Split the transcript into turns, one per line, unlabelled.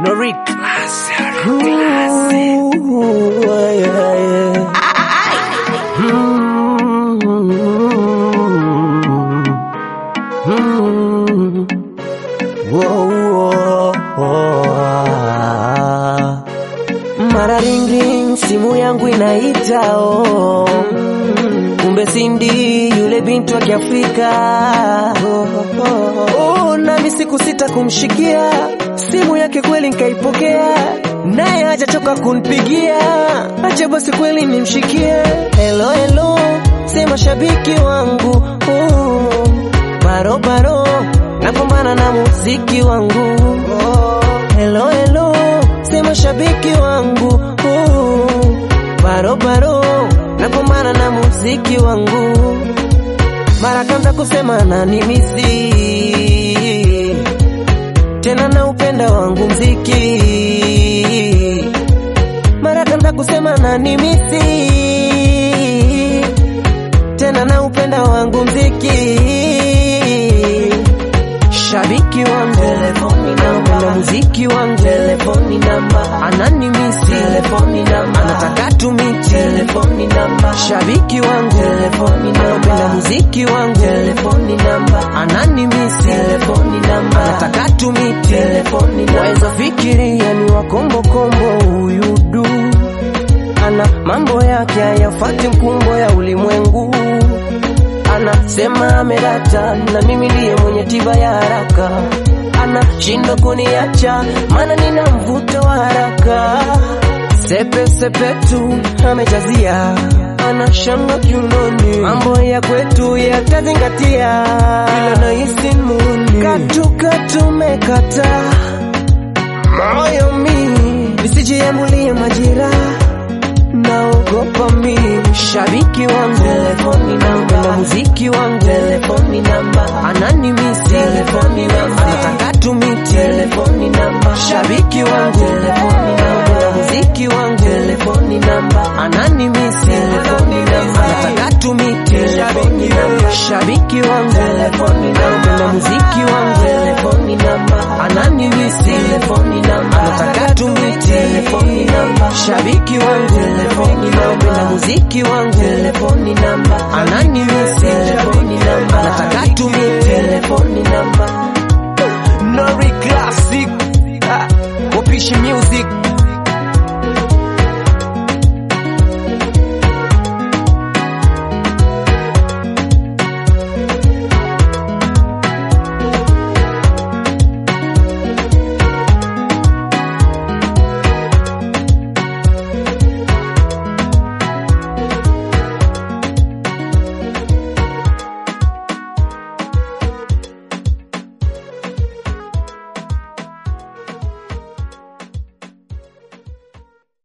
Nori classic.
Ooh, yeah, yeah. Mm, mm, whoa, whoa, whoa. Mara ring ring, simu yangu inaita oh. Kumbe Cindy yule bintu wa Kiafrika oh, nami siku sita kumshikia simu yake kweli nkaipokea, naye hajachoka kunipigia, acha basi kweli nimshikie. Hello hello, sema shabiki wangu oh, baro baro, napambana na muziki wangu oh, hello hello, sema shabiki wangu oh, baro baro, napambana na muziki wangu mara kanza kusema na nimisi tena na upenda wangu mziki mara kanza kusema na nimisi tena na upenda wangu mziki shabiki wangu telefoni namba muziki wangu telefoni namba ananimisi telefoni namba anataka tumiti telefoni namba shabiki wangu telefoni namba muziki wangu telefoni namba ananimisi telefoni namba anataka tumiti telefoni namba waweza fikiria ni wakombo kombo huyu du ana mambo yake hayafati mkumbo ya ulimwengu anasema amerata na mimi ndiye mwenye tiba ya haraka anashindwa kuniacha maana nina mvuto wa haraka sepe sepe tu amejazia anashanga kiunoni mambo ya kwetu yatazingatia ila nahisi muni katuka tumekata moyo mi visijiamulie majira naogopa mi shabiki wangu telefoni namba na muziki wangu telefoni namba ananimisi telefoni namba anataka tumiti telefoni namba shabiki wangu telefoni namba na muziki wangu telefoni namba ananimisi telefoni namba anataka tumiti telefoni namba shabiki wangu telefoni namba na muziki wangu telefoni namba ananimisi telefoni namba anataka tumiti telefoni namba shabiki wangu telefoni namba na muziki wangu telefoni namba ananimisi telefoni namba anataka tumiti telefoni namba
Nori classic. Ah, Wapishi music.